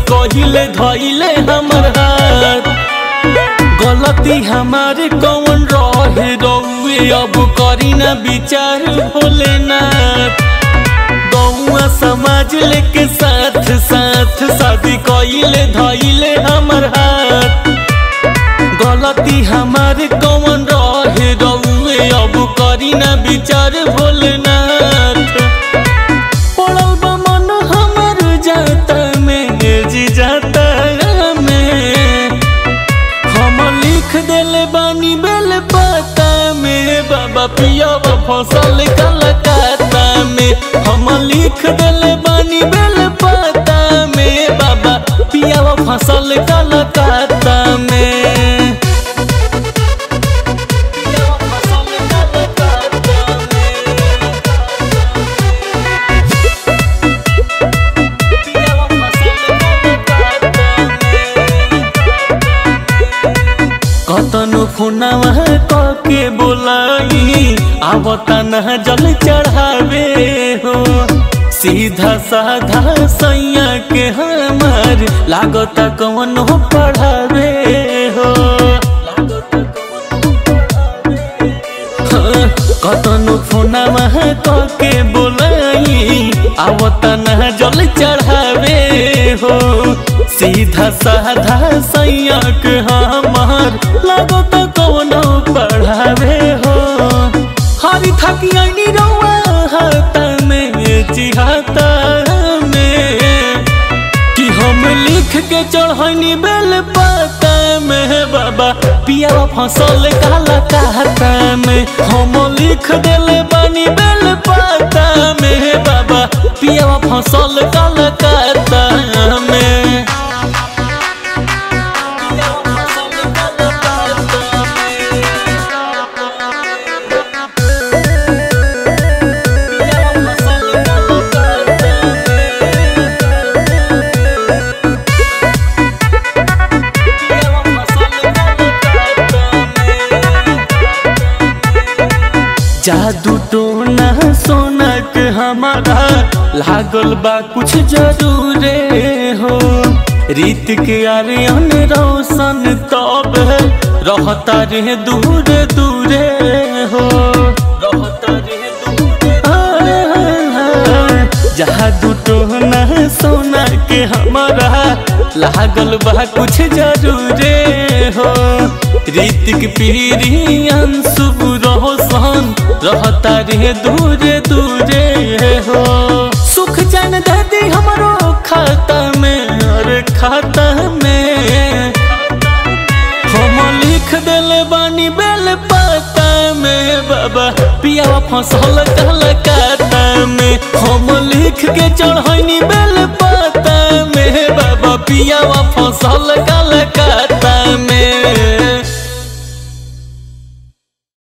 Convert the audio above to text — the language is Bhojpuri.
कहिले धैले हमर हाथ गलती हमारे कौन रहे रउए अब करी ना विचार भोलेनाथ गौआ समाज लेके साथ साथ शादी कइले धइले हमर हाथ गलती हमारे कौन रहे रउए अब करी ना विचार भोलेनाथ पड़ल बा मन हमर जाता में जी जाता में हम लिख देले बानी बेल पाता में बाबा पिया फसल कलकत्ता में हम लिख देले बानी बेल पाता में बाबा पिया फसल कलकत्ता में पिया फसल कलकत्ता कतनो फोनवा कके बोलाई आवता न जल चढ़ावे हो सीधा साधा सैया के हमार लागता कवन हो पढ़ावे हो हाँ, कतनो फोनवा कके बोलाई आवता न जल चढ़ावे हो सीधा साधा सैया के हमार लागत कौनो पढ़ावे हो हरी थकी आईनी रउआ हाथ में चिहाता में कि हम लिख के चढ़नी बेल पाता में बाबा पिया फसल काला कहता में हम लिख देले बानी बेल पाता में बाबा पिया फसल काला कहता में जादू टोना सोना के हमारा लागल बा कुछ जरूरे हो रीत के आर्यन रोशन तब रहता रे दूर दूरे हो रहता रे दूरे जादू टोना सोना के हमारा लागल बा कुछ जरूरे हो रीतिक पीरी अंशुभ रोशन रहता रे दूरे दूरे हो सुख जान दादी हमरो खाता में और खाता में हम लिख देले बानी बेल पाता में बाबा पिया फसल कलकत्ता में हम लिख के चढ़नी बेल पाता में बाबा पिया फसल कलकत्ता में